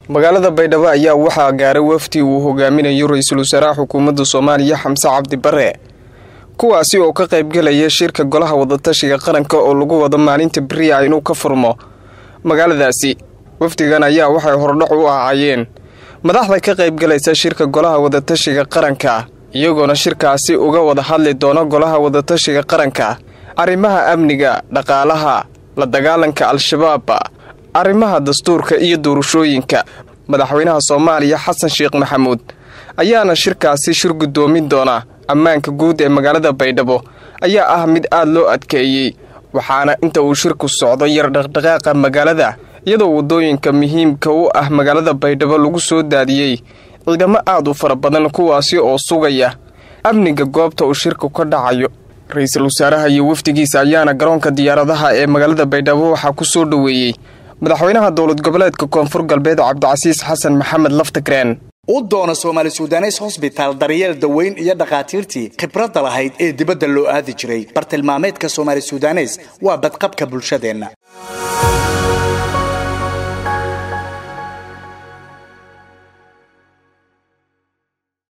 magaalada baydhabo ayaa waxaa gaaray wafdi uu hogaaminayo ra-iisul wasaaraha xukuumadda soomaaliya xamse cabdi bare kuwaasi oo ka qaybgelaya shirka golaha wadatashiga qaranka oo lagu wado maalinta beriya inuu ka furmo magaaladaasi wafdigan ayaa waxay hordhac u ahaayeen madaxda ka qaybgalaysa shirka golaha wadatashiga qaranka iyagoona shirkaasi uga wada hadli doona golaha wadatashiga qaranka arrimaha amniga dhaqaalaha la dagaalanka al-shabaab arrimaha dastuurka iyo doorashooyinka madaxweynaha soomaaliya xasan sheekh maxamuud ayaana shirkaasi shir guddoomin doona ammaanka guud ee magaalada baydhabo ayaa ah mid aad loo adkeeyey waxaana inta uu shirku socdo yar dhaqdhaqaaqa magaalada iyadoo waddooyinka muhiimka u ah magaalada baydhabo lagu soo daadiyey ciidamo aad u fara badan kuwaasi oo sugaya amniga goobta uu shirku ka dhacayo ra-iisul wasaaraha iyo wafdigiisa ayaana garoonka diyaaradaha ee magaalada baydhabo waxaa ku soo dhoweeyey madaxweynaha dowlad goboleedka koonfur galbeed cabdicasiis xasan maxamed laftagreen u doona soomaali sudanes hosbitaal daryeel daweyn iyo dhakhaatiirtii khibradda lahayd ee dibadda loo aadi jiray bartilmaameedka soomaali sudanes waa badqabka bulshadeenna